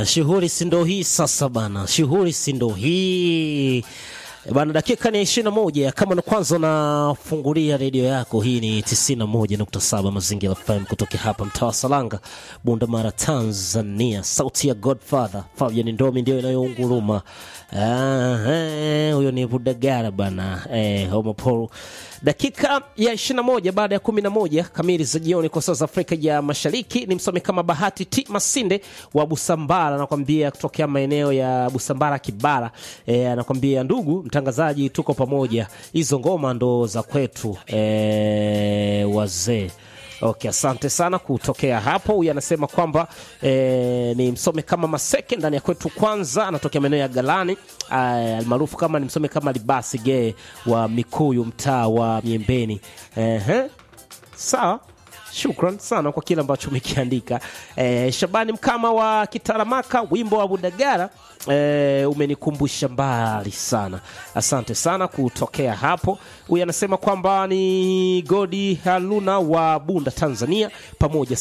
bana, shughuli si ndo hii sasa bana, shughuli si ndo hii bana. Dakika ni ishirini na moja. Kama na kwanza unafungulia redio yako, hii ni 91.7 Mazingira FM kutoka hapa mtaa wa Salanga, Bunda Mara, Tanzania. Sauti ya Godfather Fabian Ndomi ndio inayounguruma. Ah, eh, huyo ni Budagara bana, eh, Homopol. Dakika ya 21 baada ya 11 kamili za jioni kwa saa za Afrika ya Mashariki, ni msomi kama Bahati T Masinde wa Busambara, anakwambia kutokea maeneo ya Busambara Kibara. E, anakwambia ndugu mtangazaji, tuko pamoja, hizo ngoma ndo za kwetu e, wazee Okay, asante sana kutokea hapo. Huyu anasema kwamba e, ni msome kama Maseke ndani ya kwetu kwanza, anatokea maeneo ya Galani almaarufu kama ni msome kama Libasi Gee wa Mikuyu, mtaa wa Miembeni. Ehe, sawa. Shukran sana kwa kile ambacho umekiandika. Eh, Shabani Mkama wa Kitaramaka, wimbo wa Budagara eh, umenikumbusha mbali sana. Asante sana kutokea hapo. Huyu anasema kwamba ni Godi Haluna wa Bunda, Tanzania, pamoja